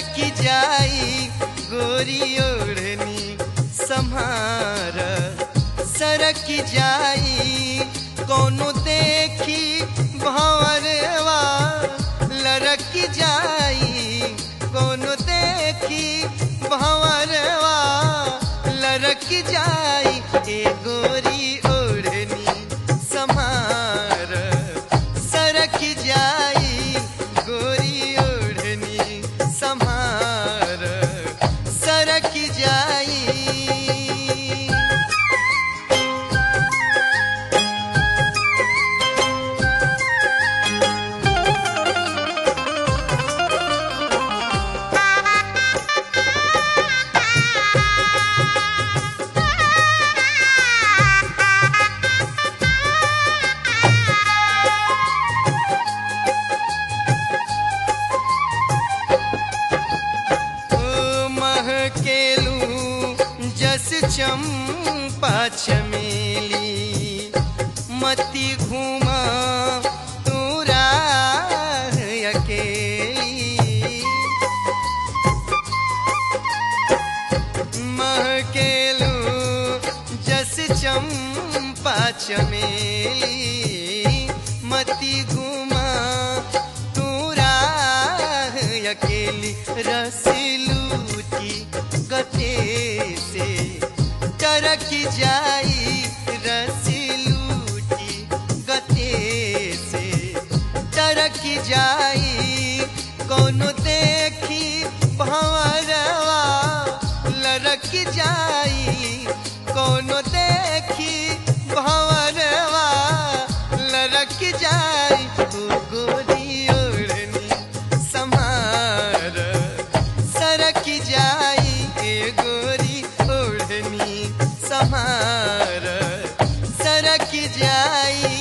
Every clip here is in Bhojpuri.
सरक जाई गोरी ओढ़नी सम्हार सरक जाई कोनो देखी भंवरवा लड़क जाई कोनो देखी भंवरवा लड़क जाई ए गोरी ओढ़नी सम्हार सरक जाई गोरी ओढ़नी सम्हार सरक जाई ओ महकेलू जस चंपा चमेली मती घूमा तू राह अकेली महकेलू जस चंपा चमेली मती घूमा तू राह अकेली रसीलूटी गते से टरक जाई रसीलूटी गते से टरक जाई कोनो देखी भंवरवा लड़क जाई कोनो देखी भंवरवा लड़क जाई ओ गोरी ओढ़नी सम्हार सरक जाई ए गोरी ओढ़नी सम्हार सरक जाई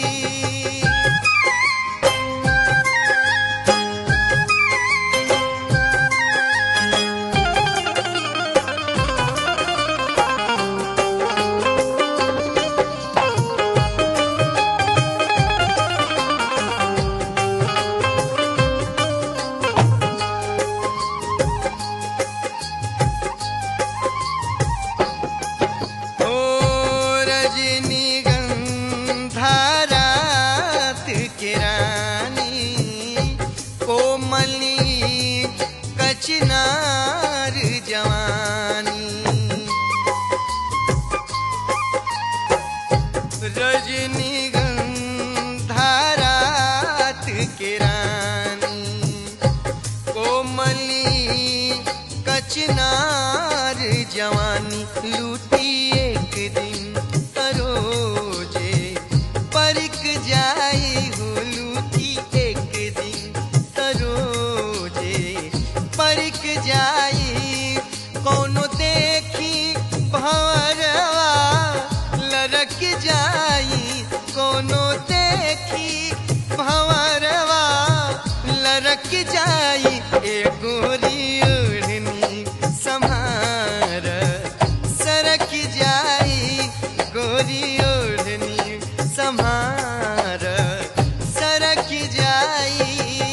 ओ रजनीगंधा रात के रानी कोमली कचनार जवानी रजनीगंधा रात के रानी कोमली कचनार जवानी लूटी एक दिन तरोजे परिक जाई हो लूटी एक दिन तरोजे परिक जाई कोनो देखी भंवरवा लड़क जाई कोनो देखी भंवरवा लड़क जाई ए गोरी ओढ़नी सम्हार सरक जाई गोरी ओढ़नी सम्हार सरक जाई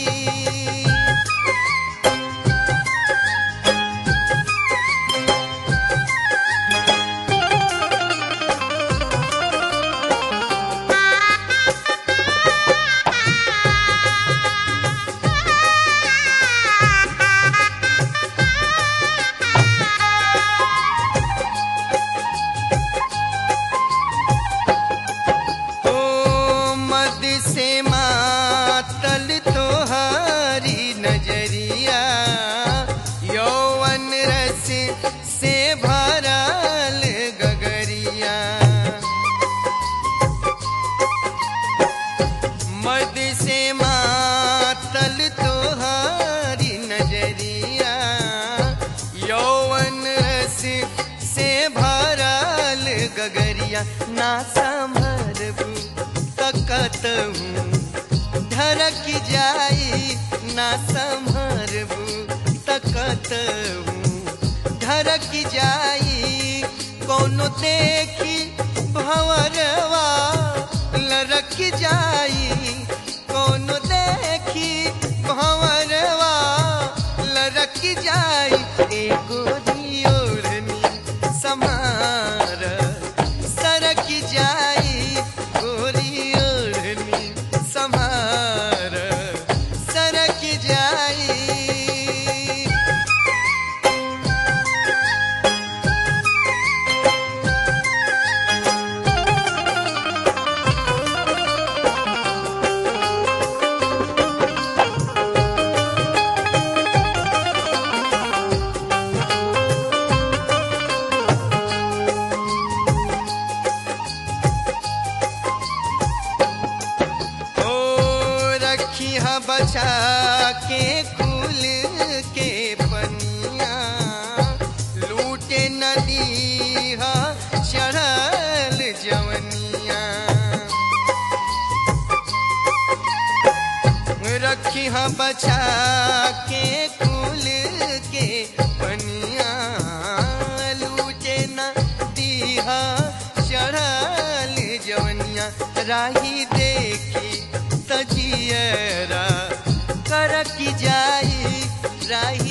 ओ मद से मातल तोहारी नजरिया यौवन रस से भरल गगरिया मद से मातल तोहारी नजरिया यौवन रस से भरल गगरिया ना संभरबू तकत हूँ ढरक जाई ना संभरबू तकत हूँ ढरक जाई कोनो देखी भंवरवा लड़क जाई कोनो देखी भंवरवा लड़क बचा के कुल के पनिया लूटे न दीहा चढ़ल जवनिया राही देखी सजियरा करक जाई राही